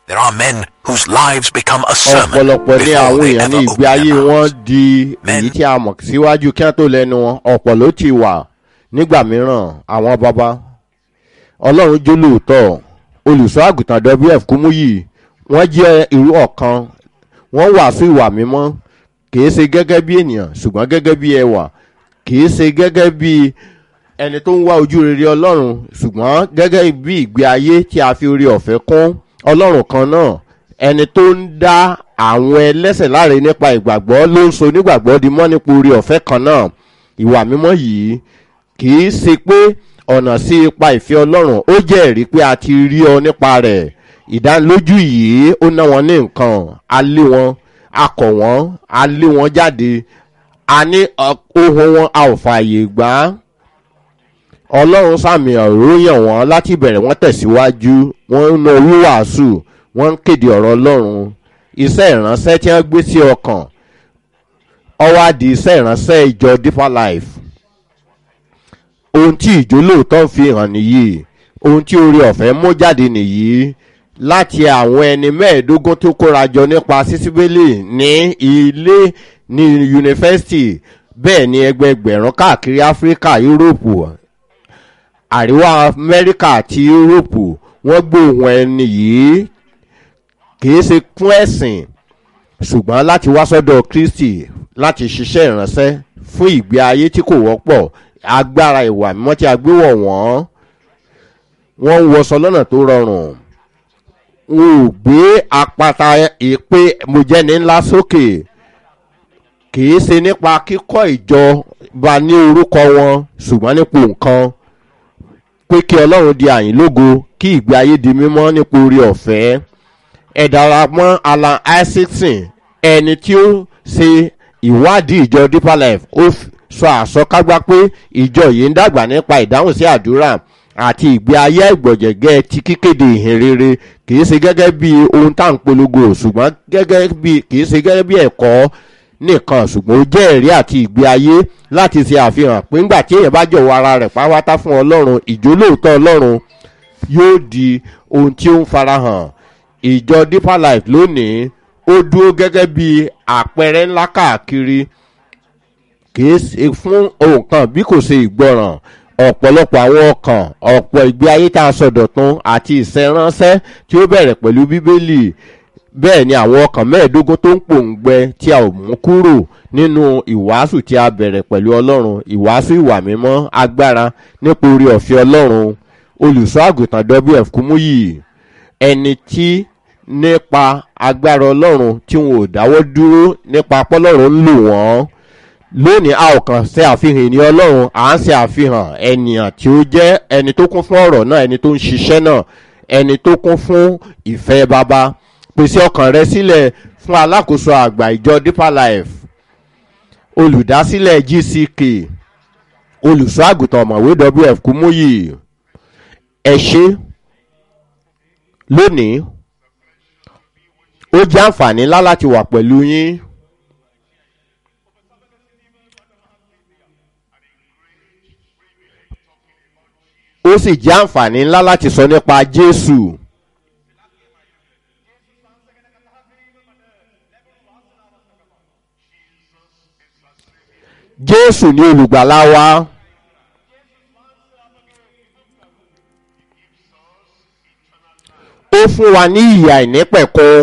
There are men whose lives become a sermon ọ̀pọ̀lọpọ̀ ní before àwọn they èèyàn ní ever ìgbé open ayé their wọn mouths. di Men. èyí tí a mọ̀ síwájú kí wọ́n tó lẹ́nu wọn ọ̀pọ̀ ló ti wà nígbà mìíràn àwọn baba ọlọ́run jó lóòótọ́ olùṣọ́ àgùntàn wf kúmúyì wọ́n jẹ́ irú ọ̀kan wọ́n wàásù ìwà mímọ́ kìí ṣe gẹ́gẹ́ bí ènìyàn ṣùgbọ́n gẹ́gẹ́ bí ẹwà kìí ṣe gẹ́gẹ́ bí ẹni tó ń wá ojú rere ọlọ́run ṣùgbọ́n gẹ́gẹ́ bí ìgbé ayé tí a fi orí ọ̀fẹ́ kún ọlọ́run kan náà ẹni tó ń dá àwọn ẹlẹ́sẹ̀ láre nípa ìgbàgbọ́ ló ń so nígbàgbọ́ di mọ́ nípa orí ọ̀fẹ́ kan náà ìwà mímọ́ yìí kì í ṣe pé ọ̀nà sí ipa ìfẹ́ ọlọ́run ó jẹ́ ẹ̀rí pé a ti rí ọ nípa rẹ̀ ìdánilójú yìí ó ná wọn ní nǹkan a lé wọn a kọ̀ wọ́n a lé wọn jáde a ní ọ- ohun wọn a ò fààyè gbà á ọlọ́run sàmì àròyìn wọn láti bẹ̀rẹ̀ wọ́n tẹ̀síwájú wọ́n ń na wíwàásù wọ́n ń kéde ọ̀rọ̀ ọlọ́run iṣẹ́ ìránṣẹ́ tí wọ́n gbé sí ọkàn ọwọ́ àdì iṣẹ́ ìránṣẹ́ ìjọ deeper life ohun tí ìjó lóòótọ́ fi hàn nìyí ohun tí orí ọ̀fẹ́ mú jáde nìyí láti àwọn ẹni mẹ́ẹ̀ẹ́dógún tó kóra jọ nípa sísíbélì ní ilé ní yunifásitì bẹ́ẹ̀ ni ẹgbẹgbẹ̀rún káàkiri áfíríkà yúróòpù àríwá amẹ́ríkà àti yúróòpù wọ́n gbóhùn ẹni yìí kìí ṣe fún ẹ̀sìn ṣùgbọ́n láti wá sọ́dọ̀ kristi láti ṣiṣẹ́ ìránṣẹ́ fún ìgbé ayé tí kò wọ́pọ̀ agbára ìwà mímọ́ tí a gbé wọ̀ wọ́n wọ́n ń wọṣọ lọ́nà tó rọrùn wọn ò gbé apata ìpè mojẹ́ni ńlá sókè kìí ṣe nípa kíkọ́ ìjọba ní orúkọ wọn ṣùgbọ́n nípò nǹkan pé kí ọlọ́run di àyìn lógo kí ìgbé ayé di mímọ́ nípa orí ọ̀fẹ́ ẹ darapọ̀ alan isaacson ẹni tí ó ṣe ìwádìí ìjọ deeper life ó f- sọ àsọkágbá pé ìjọ yìí ń dàgbà nípa ìdáhùn sí àdúrà àti ìgbé ayé ìgbọ̀jẹ̀gẹ́ ti kíkéde ìhìn rere kìí ṣe gẹ́gẹ́ bí ohun tá à ń polongo ṣùgbọ́n gẹ́gẹ́ bí kìí ṣe gẹ́gẹ́ bí ẹ̀kọ́ nìkan ṣùgbọ́n ó jẹ́ ẹ̀rí àti ìgbé ayé láti ṣe àfihàn pé ńgbà tí èèyàn bá jọ̀wọ́ ara rẹ̀ pátá fún ọlọ́run ìjólóòótọ́ ọlọ́run yóò di ohun tí ó ń farahàn ìjọ deeper life lónìí ó dúró gẹ́gẹ́ bí àpẹẹrẹ ńlá káàkiri kìí ṣe fún ohun kan bí kò ṣe ìgbọràn ọ̀pọ̀lọpọ̀ àwọn ọkàn ọ̀pọ̀ ìgbé ayé tá a sọ̀dọ̀tun àti ìṣẹ́ránṣẹ́ tí ó bẹ̀rẹ̀ pẹ̀lú bíbélì bẹ́ẹ̀ ni àwọn ọkàn mẹ́ẹ̀ẹ́dógún tó ń pòǹgbẹ tí a ò mú kúrò nínú ìwàásù tí a bẹ̀rẹ̀ pẹ̀lú ọlọ́run ìwàásù ìwà mímọ́ agbára nípa orí ọ̀fẹ́ ọlọ́run olùṣọ́ àgùntàn wf kúmúyì ẹni tí nípa agbára ọlọ́run tí wọn ò dáwọ́ dúró nípa pọ́lọ́run ń lò wọ́n lónìí a ò kàn ṣe àfihàn ènìyàn ọlọ́run à ń ṣe àfihàn ènìyàn tí ó jẹ́ ẹni tó kún fún ọ̀rọ̀ náà ẹni tó ń ṣiṣẹ́ náà ẹni tó kún fún ìfẹ́ bàbá pèsè ọkàn rẹ sílẹ̀ fún alákòóso àgbà ìjọ deeper life olùdásílẹ̀ gck olùṣọ́ àgùntàn ọ̀mọ̀wé wf kúmúyì ẹ ṣe lónìí ó jẹ́ àǹfààní ńlá láti wà pẹ̀lú yín. ó sì jẹ́ àǹfààní ńlá láti sọ nípa jésù. jésù ní olùgbàlà wa. ó fún wa ní ìyè àìnípẹ̀kun.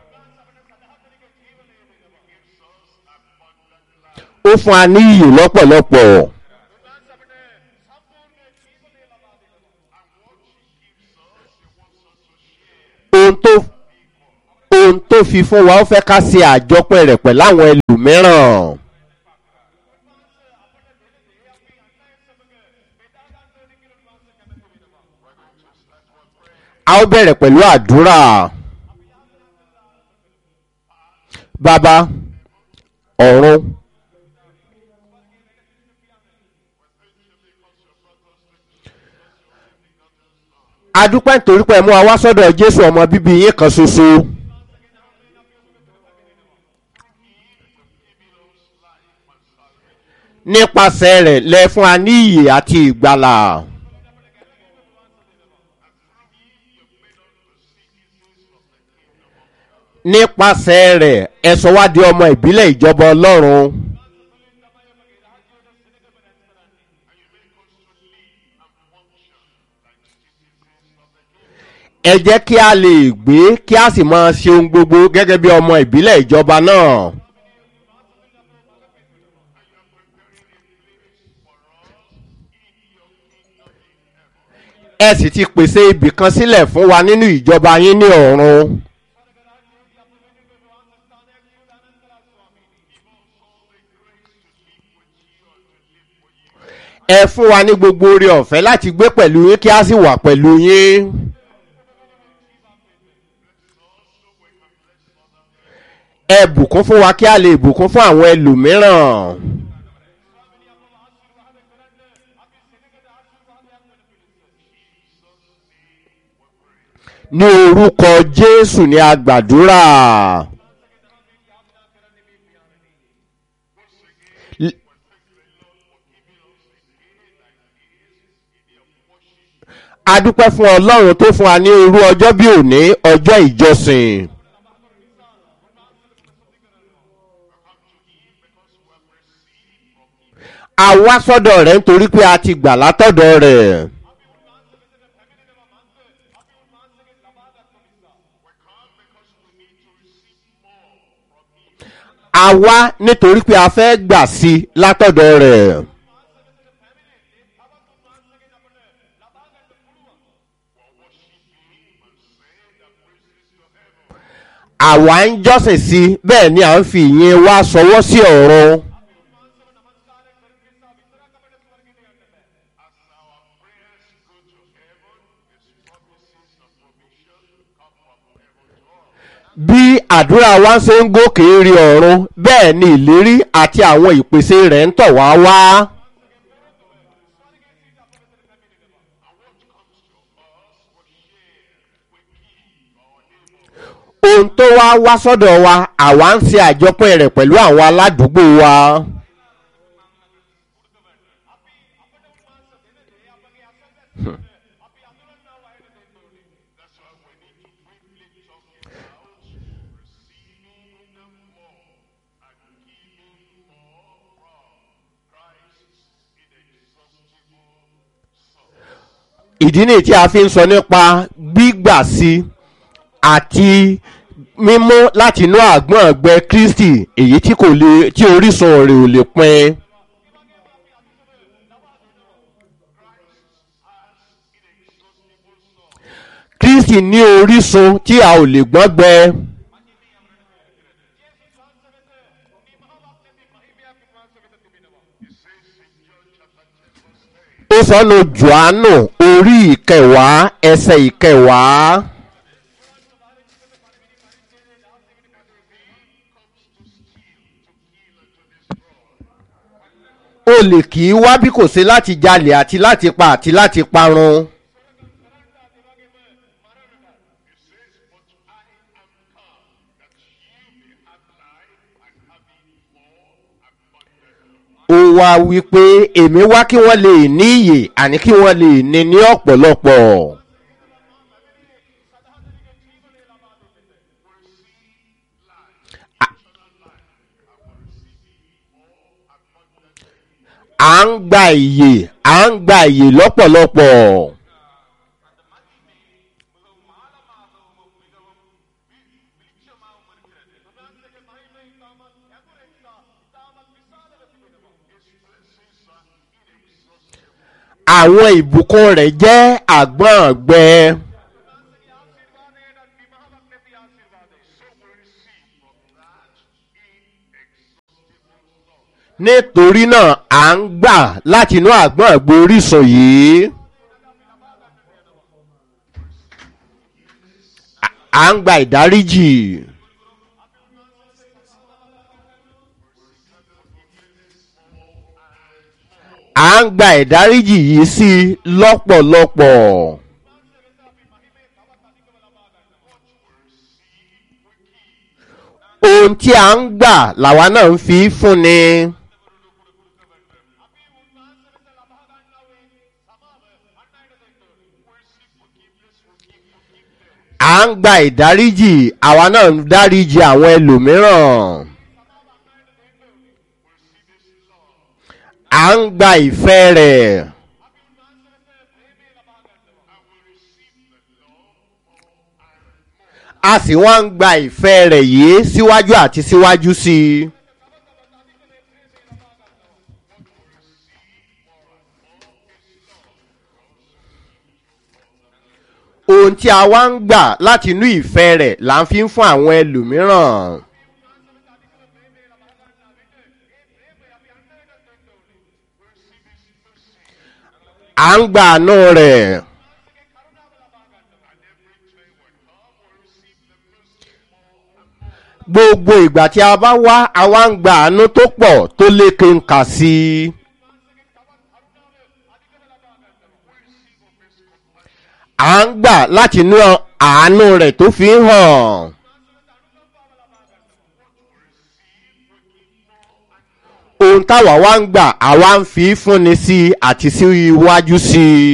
ó fún wa ní ìyè lọ́pọ̀lọpọ̀. ohun tó ohun tó fi fún wa ó fẹ́ ká ṣe àjọpẹ́ rẹ̀ pẹ̀lú àwọn ẹlòmíràn. a ó bẹ̀rẹ̀ pẹ̀lú àdúrà. bàbá ọ̀run. adúpẹ́ nítorí pé ẹ mú wa wá sọ́dọ̀ jésù ọmọ bíbí yín kan ṣoṣo. nípasẹ̀ rẹ̀ lẹ fún wa ní ìyè àti ìgbàlà. nípasẹ̀ rẹ̀ ẹ sọ wá di ọmọ ìbílẹ̀ ìjọba ọlọ́run. ẹ jẹ́ kí a lè gbé kí a sì máa ṣe ohun gbogbo gẹ́gẹ́ bí ọmọ ìbílẹ̀ ìjọba náà. ẹ sì ti pèsè ibì kan sílẹ̀ fún wa nínú ìjọba yín ní ọ̀run. ẹ fún wa ní gbogbo oore ọ̀fẹ́ láti gbé pẹ̀lú yín kí a sì wà pẹ̀lú yín. ẹ bùkún fún wa kí a lè bùkún fún àwọn ẹlòmíràn. ní orúkọ jésù ni a gbàdúrà. a dúpẹ́ fún ọlọ́run tó fún wa ní irú ọjọ́ bí òní ọjọ́ ìjọsìn. a wá sọ́dọ̀ rẹ̀ nítorí pé a ti gbà látọ̀dọ̀ rẹ̀. a wá nítorí pé a fẹ́ gbà sí i látọ̀dọ̀ rẹ̀. àwa ń jọ́sìn sí i bẹ́ẹ̀ ni à ń fi ìyẹn wá sọwọ́ sí ọ̀run. bí àdúrà wa ṣe ń gòkè rí ọ̀run bẹ́ẹ̀ ni ìlérí àti àwọn ìpèsè rẹ̀ ń tọ̀ wá wá. ohun tó wá wá sọ́dọ̀ wa àwa ń ṣe àjọpẹ́ rẹ̀ pẹ̀lú àwọn aládùúgbò wa. ìdí nìyí tí a fi ń sọ nípa gbígbà sí àti mímú láti inú àgbọ̀n ọ̀gbẹ́ kristi èyí tí kò lè tí orísun rẹ̀ ò lè pin. kristi ní orísun tí a ò lè gbọ́n gbẹ. ó sọnù johannu orí ìkẹwàá ẹsẹ ìkẹwàá. olè kì í wá bí kò ṣe láti jalè àti láti pa àti láti parun. ó wá wípé èmi wá kí wọ́n lè ní iyè àní kí wọ́n lè ní ní ọ̀pọ̀lọpọ̀. à ń gba ìyè à ń gba ìyè lọ́pọ̀lọpọ̀. àwọn ìbùkún rẹ̀ jẹ́ àgbọ̀n ọ̀gbẹ́. nítorí náà à ń gbà láti inú àgbọ̀n ọ̀gbẹ́ orísun yìí. à ń gba ìdáríjì. à ń gba ìdáríjì yìí sí i lọ́pọ̀lọpọ̀. ohun tí a ń gbà làwa náà ń fi fúnni. à ń gba ìdáríjì àwa náà ń dáríjì àwọn ẹlòmíràn. à ń gba ìfẹ́ rẹ̀. a sì wá ń gba ìfẹ́ rẹ̀ yìí síwájú àti síwájú sí i. ohun tí a wá ń gbà láti inú ìfẹ́ rẹ̀ là ń fi ń fún àwọn ẹlòmíràn. à ń gba àánú rẹ̀. gbogbo ìgbà tí a bá wá a wá ń gba àánú tó pọ̀ tó lékè ń kà sí i. à ń gbà láti inú àánú rẹ̀ tó fi ń hàn. ohun táwa wá ń gbà àwa ń fi fúnni sí i àti sí iwájú sí i.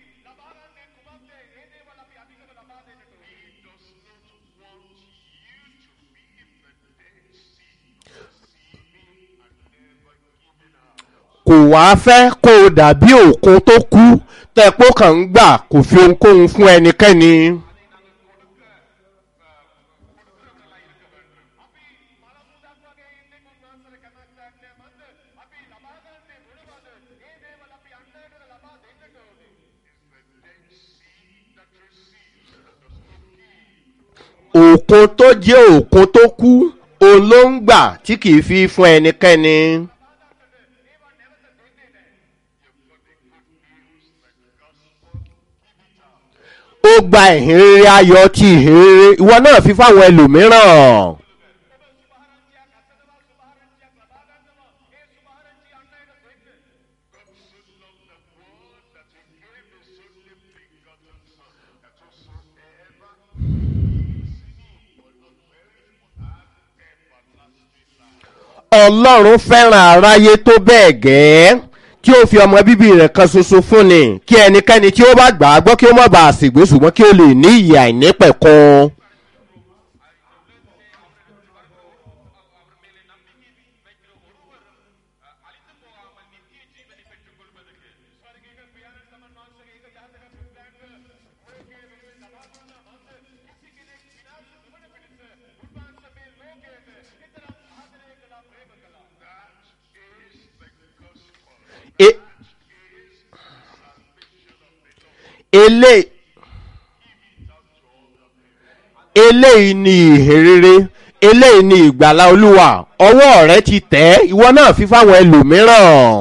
kò wá fẹ́ kó o dàbí òkun tó kú tẹ́pọ̀ kàn ń gbà kò fi ohunkóhun fún ẹnikẹ́ni. òkun tó jẹ́ òkun tó kú òun ló ń gbà tí kì í fi fún ẹnikẹ́ni. ó gba ìhìnrere ayọ̀ ti ìhìnrere ìwọ náà fi fáwọn ẹlòmíràn. ọlọ́run fẹ́ràn aráyé tó bẹ́ẹ̀ gẹ́ẹ́ tí ó fi ọmọ bíbí rẹ̀ kan ṣoṣo fún ni kí ẹnikẹ́ni tí ó bá gbà á gbọ́ kí ó má bàa ṣègbè ṣùgbọ́n kí ó lè ní ìyè àìnípẹ̀kun. E- ele eléyìí ni ìhìnrere eléyìí ni ìgbàlá olúwa ọwọ́ rẹ ti tẹ̀ ẹ́ ìwọ náà fi fáwọn ẹlòmíràn.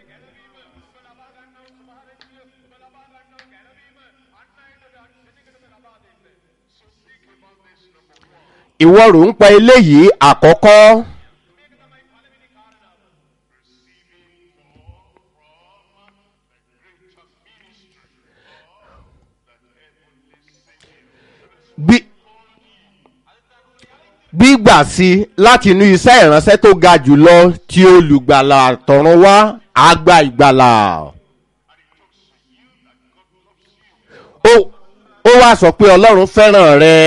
ìwọ rò ń pa eléyìí àkọ́kọ́. bí gbígbà sí láti inú iṣẹ́ ìránṣẹ́ tó ga jùlọ tí olùgbàlà tọ̀run wá àgbà ìgbàlà. ó ó wá sọ pé ọlọ́run fẹ́ràn rẹ.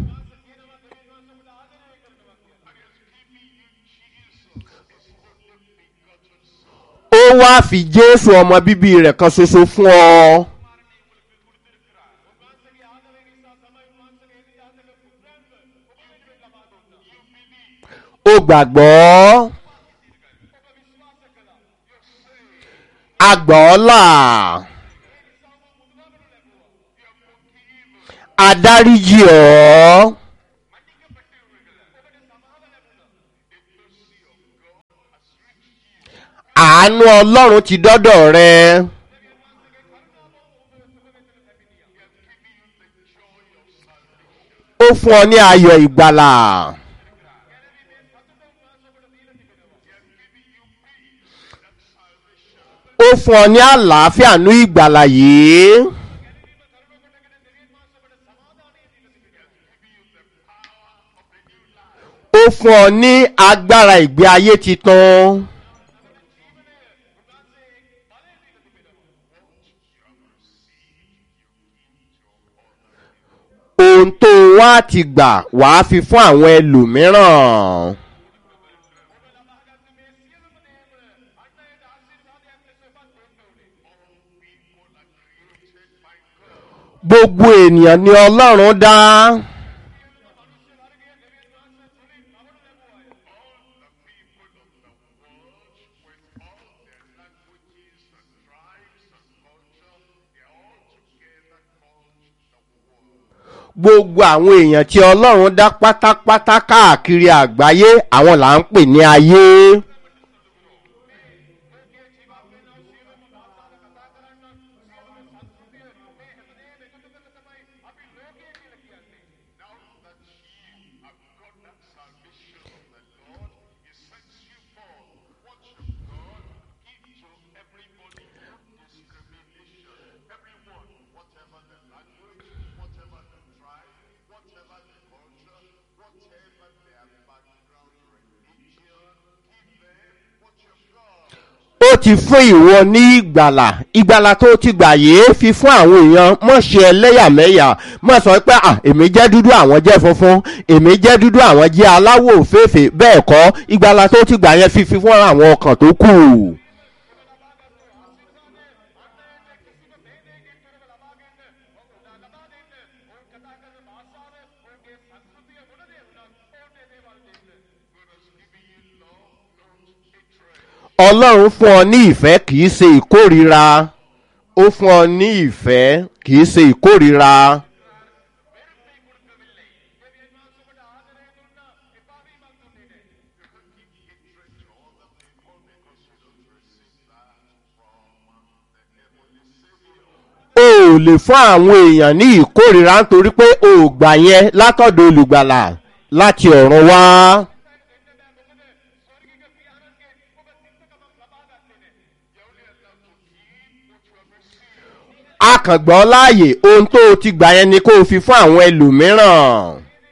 ó wá fi jésù ọmọ bíbí rẹ̀ kan ṣoṣo fún ọ. ó gbàgbọ́ agbọ́ọ́là adáríjì ọ́ àánú ọlọ́run ti dọ́dọ̀ rẹ. ó fún ọ ní ayọ̀ ìgbàlà. ó fún ọ ní àlàáfíà ní ìgbàlà yìí. ó fún ọ ní agbára ìgbé ayé titun. ohun ohun tó wá ti gbà wàá fi fún àwọn ẹlòmíràn. gbogbo ènìyàn ni ọlọ́run dá. gbogbo àwọn èèyàn tí ọlọ́run dá pátápátá káàkiri àgbáyé àwọn là ń pè ní ayé. ó ti fún ìwọ ní ìgbàlà ìgbàlà tó ti gbà yìí fi fún àwọn èèyàn mọ̀ ṣe ẹlẹ́yàmẹ̀yà mọ̀ sọ pé à èmi jẹ́ dúdú àwọn jẹ́ funfun èmi jẹ́ dúdú àwọn jẹ́ aláwọ̀ òféèfé bẹ́ẹ̀ kọ́ ìgbàlà tó ti gbà yẹn fi fi fún àwọn ọkàn tó kù. ọlọ́run fún ọ ní ìfẹ́ kìí ṣe ìkórira ó fún ọ ní ìfẹ́ kìí ṣe ìkórira. o ò lè fún àwọn èèyàn ní ìkórira nítorí pé o ò gbà yẹn látọ̀dọ̀ olùgbàlà láti ọ̀run wá. a kàn gbọ́ láàyè ohun tó o ti gbà yẹn ni kó o fi fún àwọn ẹlòmíràn.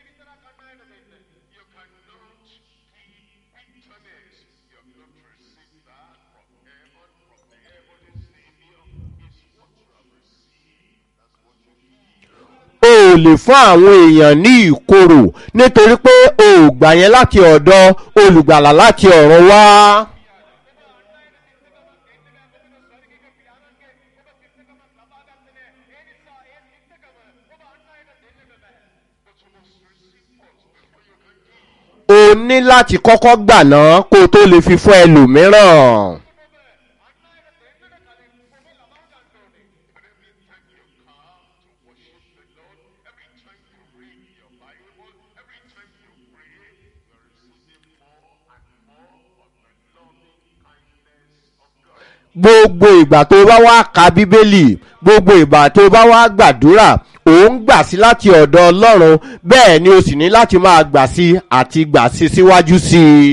o ò lè fún àwọn èèyàn ní ìkorò nítorí pé o ò gbà yẹn láti ọ̀dọ̀ olùgbàlà láti ọ̀run wá. o ní láti kọ́kọ́ gbà náà kó o tó lè fi fún ẹlòmíràn. gbogbo ìgbà tó bá wá ka bíbélì gbogbo ìgbà tó bá wá gbàdúrà ò ń gbà sí láti ọ̀dọ̀ ọlọ́run bẹ́ẹ̀ ni o sì ní láti máa gbà sí àti gbà sí síwájú sí i.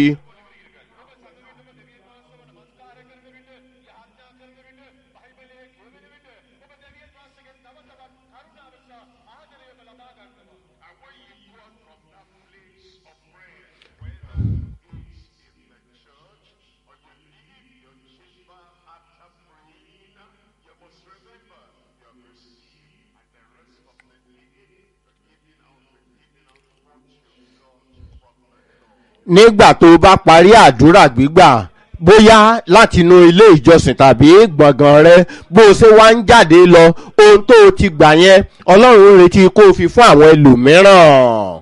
nígbà tó o bá parí àdúrà gbígbà bóyá látinú ilé ìjọsìn tàbí gbọ̀ngàn rẹ bó o ṣe wá ń jáde lọ ohun tó o ti gbà yẹn ọlọ́run ń retí kó o fi fún àwọn ẹlòmíràn.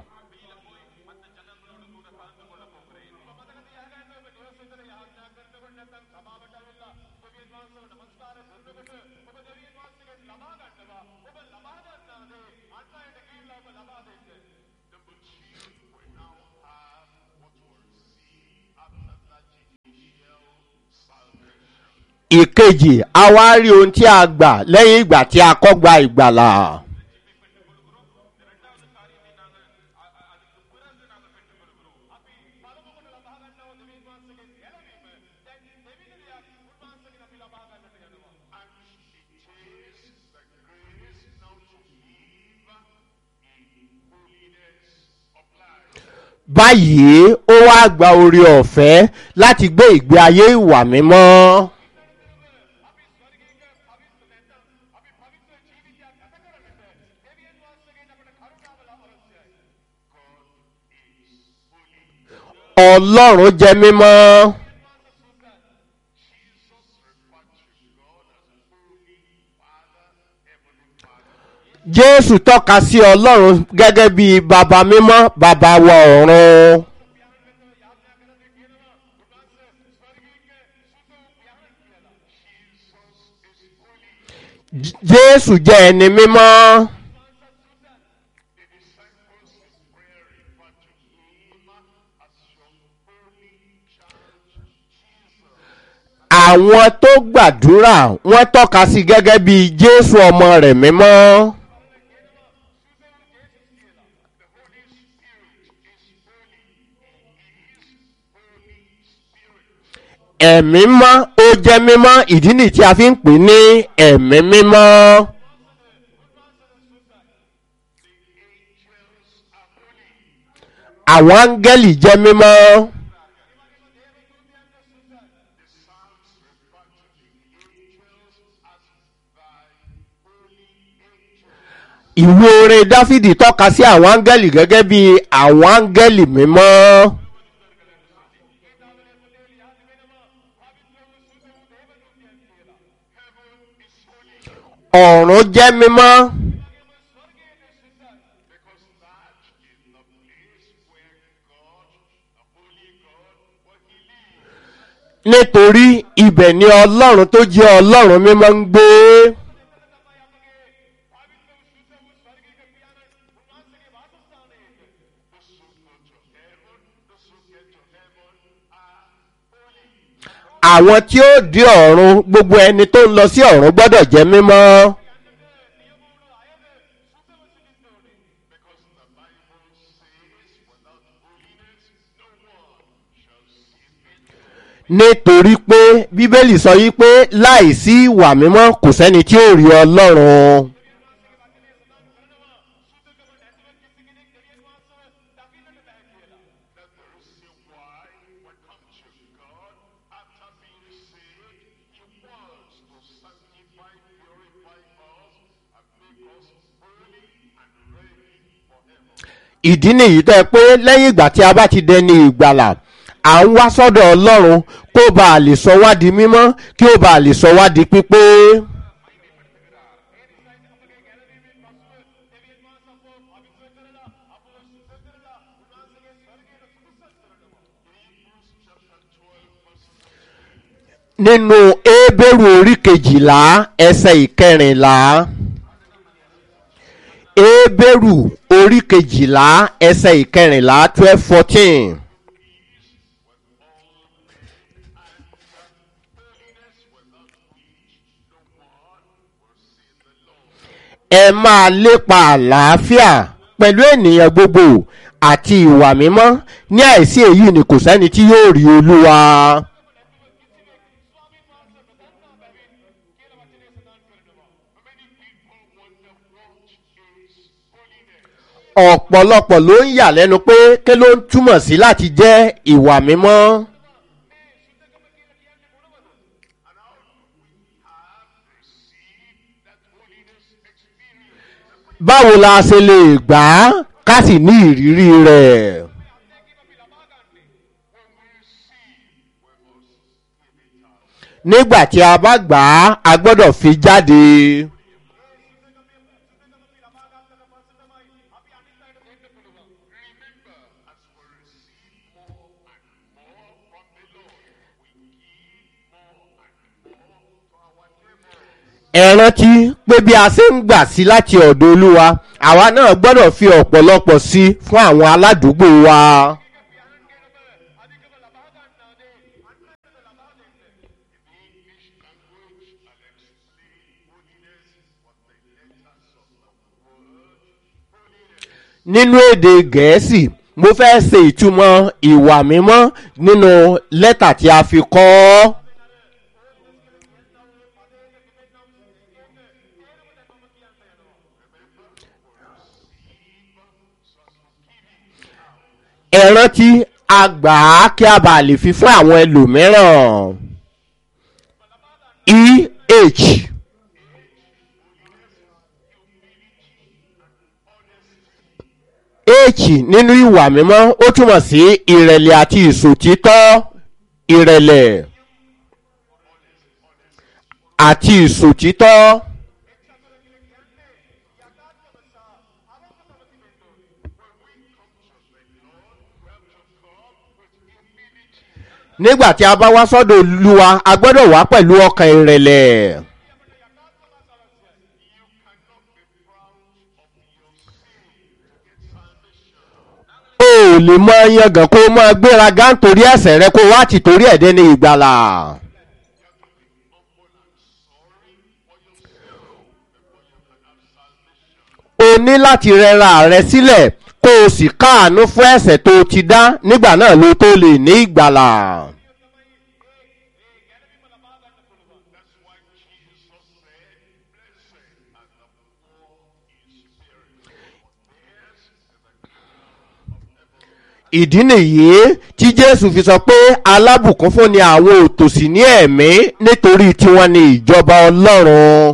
ìkejì a wá rí ohun tí a gbà lẹ́yìn ìgbà tí a kọ́ gba ìgbàlà. báyìí ó wá gba orí ọ̀fẹ́ láti gbé ìgbé ayé ìwà mímọ́. ọlọ́run jẹ́ mímọ́. jésù tọ́ka sí ọlọ́run gẹ́gẹ́ bí baba mímọ́ baba wa ọ̀run. J- jésù jẹ́ ẹni mímọ́. àwọn tó gbàdúrà wọ́n tọ́ka sí gẹ́gẹ́ bí jésù ọmọ rẹ̀ mímọ́. ẹ̀mí mọ́ ó jẹ́ mímọ́ ìdí nìyí tí a fi ń pè ní ẹ̀mí mímọ́. àwọn áńgẹ́lì jẹ́ mímọ́. ìwé orin dáfídì tọ́ka sí àwọn áńgẹ́lì gẹ́gẹ́ bí àwọn áńgẹ́lì mímọ́. ọ̀run jẹ́ mímọ́. nítorí ibẹ̀ ni ọlọ́run tó jẹ́ ọlọ́run mímọ́ ń gbé. àwọn tí ó dé ọ̀run gbogbo ẹni tó ń lọ sí ọ̀run gbọ́dọ̀ jẹ́ mímọ́. nítorí pé bíbélì sọ yí pé láìsí ìwà mímọ́ kò sẹ́ni tí ó rí ọlọ́run. ìdí nìyí tẹ́ ẹ pé lẹ́yìn ìgbà tí a bá ti dẹni ìgbàlà à ń wá sọ́dọ̀ ọlọ́run kó bá a lè sọ wá di mímọ́ kí ó bá a lè sọ wá di pípé. nínú ébèrú orí kejìlá ẹsẹ̀ ìkẹrìnlá ébèrú orí kejìlá ẹsẹ̀ ìkẹrìnlá twelve fourteen. ẹ máa lépa àlàáfíà pẹ̀lú ènìyàn gbogbo àti ìwà mímọ́ ní àìsí èyí ni kò sẹ́ni tí yóò rí olúwa. ọ̀pọ̀lọpọ̀ ló ń yà lẹ́nu pé kí ló ń túmọ̀ sí láti jẹ́ ìwà mímọ́. báwo la ṣe lè gbà á ká sì ní ìrírí rẹ̀. nígbà tí a bá gbà á a gbọ́dọ̀ fi jáde. ẹ rántí pé bí a ṣe ń gbà sí láti ọ̀dọ̀ olúwa àwa náà gbọ́dọ̀ fi ọ̀pọ̀lọpọ̀ sí fún àwọn aládùúgbò wa. nínú èdè gẹ̀ẹ́sì mo fẹ́ ṣe ìtumọ̀ ìwà mímọ́ nínú lẹ́tà tí a fi kọ́ ọ́. ẹ rántí a gbà á kí a bá lè fi fún àwọn ẹlòmíràn eh h nínú ìwà mímọ́ ó túmọ̀ sí ìrẹ̀lẹ̀ àti ìsòtítọ́ ìrẹ̀lẹ̀ àti ìsòtítọ́. nígbà tí a bá wá sọ́dọ̀ olúwa a gbọ́dọ̀ wá pẹ̀lú ọkàn ìrẹ̀lẹ̀. o ò lè mọ yangàn kó o máa gbéraga nítorí ẹ̀sẹ̀ rẹ kó o wá ti torí ẹ̀dẹ́ ní ìgbàlà. o ní láti rẹra rẹ sílẹ̀ kó o sì káàánú fún ẹ̀sẹ̀ tó o ti dá nígbà náà ló tó lè ní ìgbàlà. ìdí nìyí tí jésù fi sọ pé alábùkún fún ni àwọn òtòṣì ní ẹ̀mí nítorí tiwọn ni ìjọba ọlọ́run.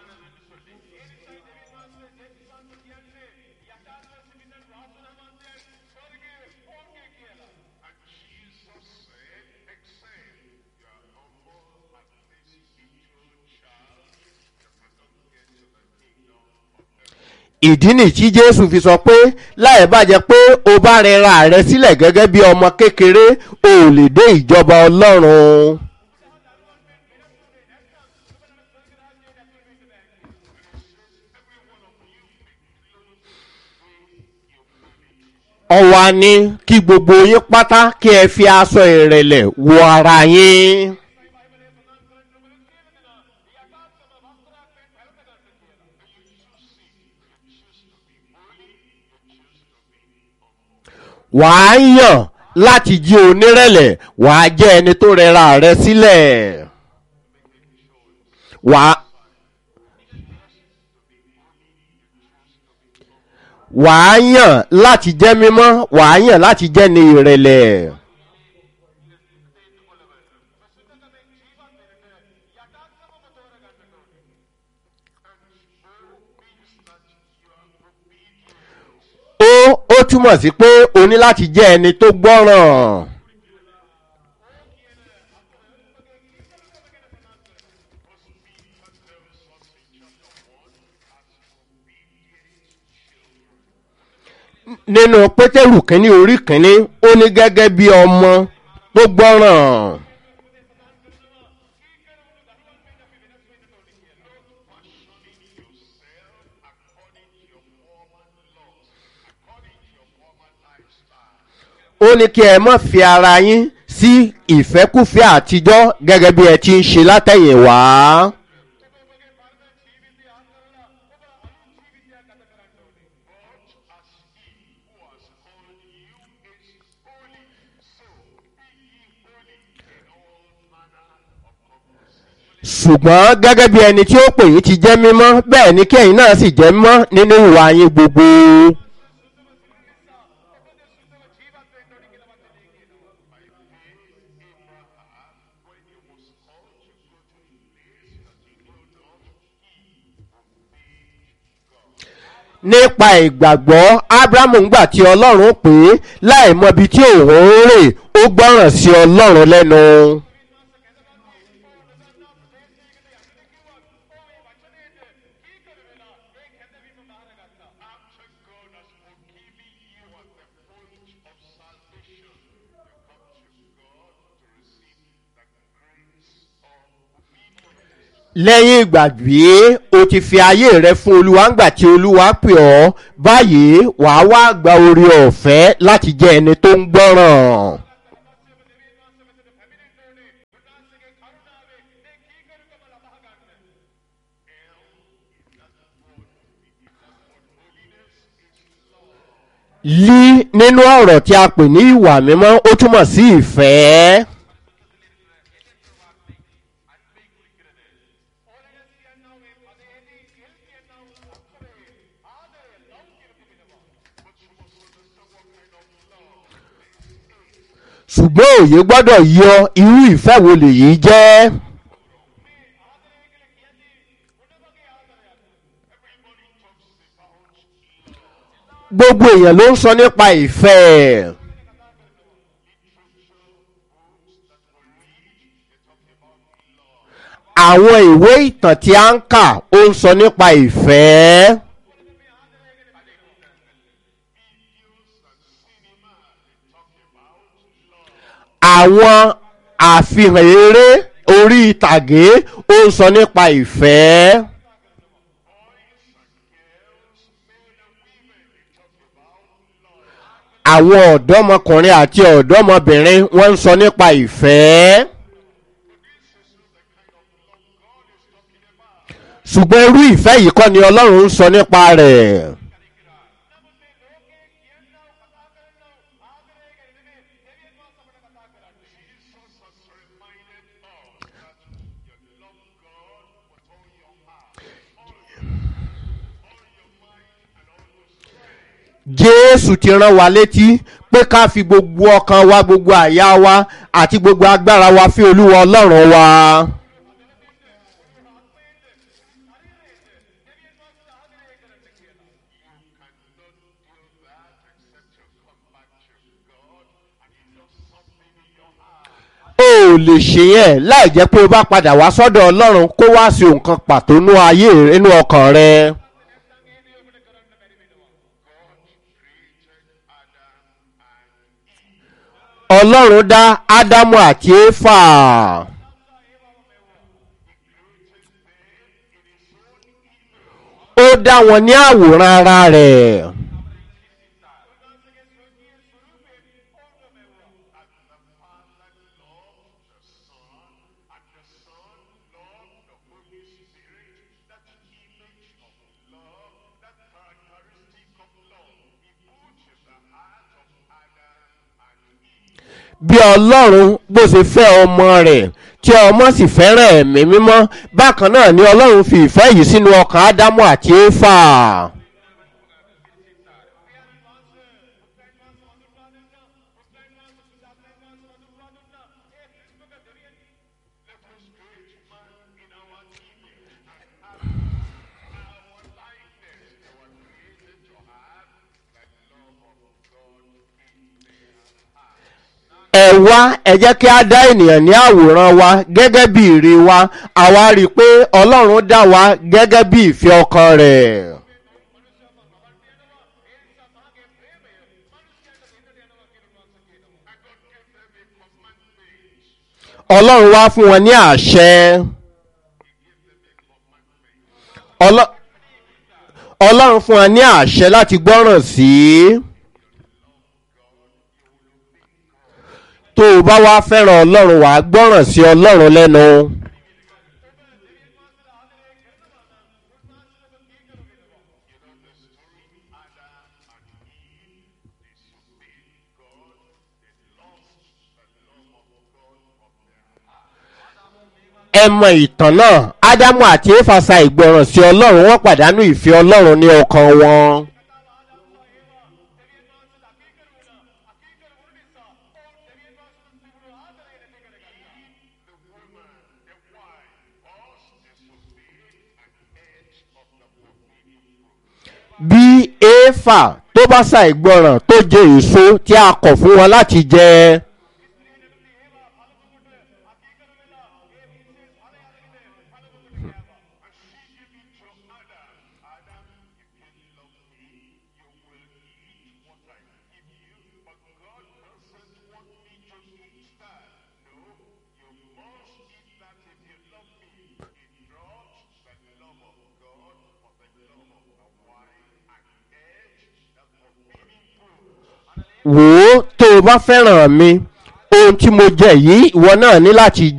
ìdí nì tí jésù fi sọ pé láì bàjẹ́ pé o bá rẹra rẹ sílẹ̀ gẹ́gẹ́ bí ọmọ kékeré o ò lè dé ìjọba ọlọ́run. ọ̀wà ni kí gbogbo yín pátá kí ẹ fi aṣọ ìrẹ̀lẹ̀ wọ ara yín. wàá yàn láti jí onírẹ̀lẹ̀ wàá jẹ́ ẹni tó rẹra rẹ sílẹ̀ wàá wàá yàn láti jẹ́ mímọ́ wàá yàn láti jẹ́ ní ìrẹ̀lẹ̀. ó ó túmọ̀ sí pé o ní láti jẹ́ ẹni tó gbọ́ràn. nínú pétérù kínní orí kínní ó ní gẹ́gẹ́ bí ọmọ tó gbọ́ràn. ó ní kí ẹ mọ̀ fi ara yín sí ìfẹ́kùfẹ́ àtijọ́ gẹ́gẹ́ bí ẹ ti ń ṣe látẹ̀yìnwá. ṣùgbọ́n gẹ́gẹ́ bí ẹni tí ó pè yín ti jẹ́ mímọ́ bẹ́ẹ̀ ni kẹ́yìn náà sì jẹ́ mímọ́ nínú ìwà yín gbogbo. nípa ìgbàgbọ́ abrahamu ńgbà tí ọlọ́run pè é láì mọbi tí òun ń rè ó gbọ́ràn sí ọlọ́run lẹ́nu. lẹ́yìn ìgbà bí o ti fi ayé rẹ fún olúwa ńgbà tí olúwa pè ọ́ báyìí wàá wá gba orí ọ̀fẹ́ láti jẹ́ ẹni tó ń gbọ́ràn. lí nínú ọ̀rọ̀ tí a pè ní ìwà mímọ́ ó túmọ̀ sí ìfẹ́. ṣùgbọ́n òye gbọ́dọ̀ yọ irú ìfẹ́ wo lèyí jẹ́. gbogbo èèyàn ló ń sọ nípa ìfẹ́ àwọn ìwé ìtàn tí a ń kà ó ń sọ nípa ìfẹ́ àwọn àfihàn eré orí ìtàgé ó ń sọ nípa ìfẹ́. àwọn ọ̀dọ́mọkùnrin àti ọ̀dọ́mọbìnrin wọ́n ń sọ nípa ìfẹ́. ṣùgbọ́n irú ìfẹ́ yìí kọ́ ni ọlọ́run ń sọ nípa rẹ̀. jésù ti rán wa létí pé ká fi gbogbo ọkàn wa gbogbo àyà wa àti gbogbo agbára wa fi olúwa ọlọ́run wa. o ò lè ṣe yẹn láì jẹ́ pé o bá padà wá sọ́dọ̀ ọlọ́run kó wá sí nǹkan pàtó nú ayé inú ọkàn rẹ. ọlọ́run dá ádámù àti éfà. ó dá wọn ní àwòrán ara rẹ̀. bí ọlọ́run bó ṣe fẹ́ ọmọ rẹ̀ tí ọmọ sì fẹ́ràn ẹ̀mí mímọ́ bákan náà ni ọlọ́run fi ìfẹ́ yìí sínú ọkàn ádámù àti éfà. ẹ wá ẹ jẹ́ kí a dá ènìyàn ní àwòrán wa gẹ́gẹ́ bí ìrè wa àwa rí i pé ọlọ́run dá wa gẹ́gẹ́ bí ìfẹ́ ọkàn rẹ̀. ọlọ́run wá fún wọn ní àṣẹ. ọlọ́run fún wọn ní àṣẹ láti gbọ́ràn sí i. tó o bá wá fẹ́ràn ọlọ́run wàá gbọ́ràn sí ọlọ́run lẹ́nu. ẹ mọ ìtàn náà ádámù àti éfàsà ìgbọràn sí ọlọ́run wọ́n pàdánù ìfẹ́ ọlọ́run ní ọkàn wọn. bí éfà tó bá ṣàìgbọràn tó jẹ èso tí a kọ̀ fún wọn láti jẹ. wò ó tó o bá fẹ́ràn mi ohun tí mo jẹ yìí ìwọ náà ní láti jẹ.